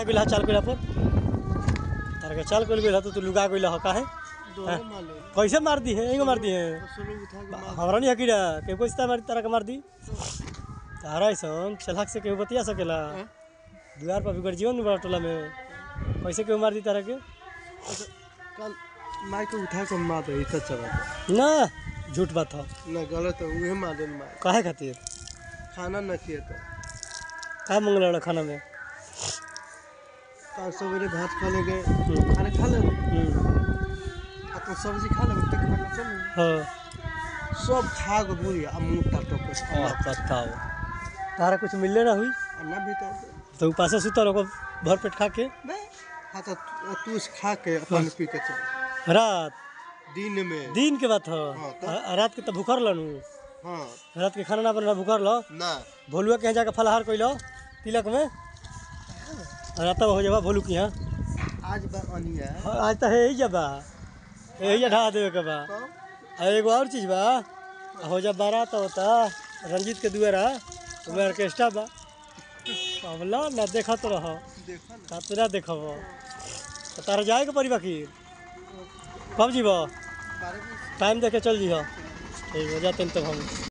गइला चाल कइला पर तारा के चाल कइल गइला तो तू लुगा गइला ह काहे दोनों माले कैसे मार दी है एगो मार दी है सुनो उठा के मार हमरा नहीं हकीरा के कोई सीता मारी तारा के मार दी तारा ऐसन चलहक से केहू बतिया सकेला हैं? द्वार पर बिगड़ जीवन में बड़ा टोला में कैसे केहू मार दी तारा के अच्छा, कल मार के उठा के मार दे इतना चला ना झूठ बात हो ना गलत है उहे मार दे मार काहे खातिर खाना न किए तो का मंगल वाला खाना में कल सवेरे भात खा ले गए हम्म, खाना खा ले हम्म, आ तो सब्जी खा ले टिक खा चल हाँ सब खा के बुरी आ मुंह टाटो के हाँ, बताओ तारा कुछ मिलले ना हुई आ ना भीतर तो उपासे सुतल ओको भर पेट खा के बे हाँ तो तू तू खा के अपन पी के चल रात दिन में दिन के बात हो हाँ, तो? आ- रात के तो भूखर लनू हाँ रात के खाना ना बना भूखर लो ना भोलुआ के यहाँ जाके फलाहार कैलो तिलक में रात हो जाबा भोलू के यहाँ आज बा अनिया हाँ, आज तो है ही जबा यही ढा देवे के बा तो आ एगो और चीज बा आ हो जा बारात होता रंजीत के दुआरा तुम्हें ऑर्केस्ट्रा बा अबला ना देखत रह देखो ना कातरा देखब तो तारा जाए के पड़ी बाकी कब जीब बारह बजे टाइम देखे चल जीह ठीक हो जाते तब हम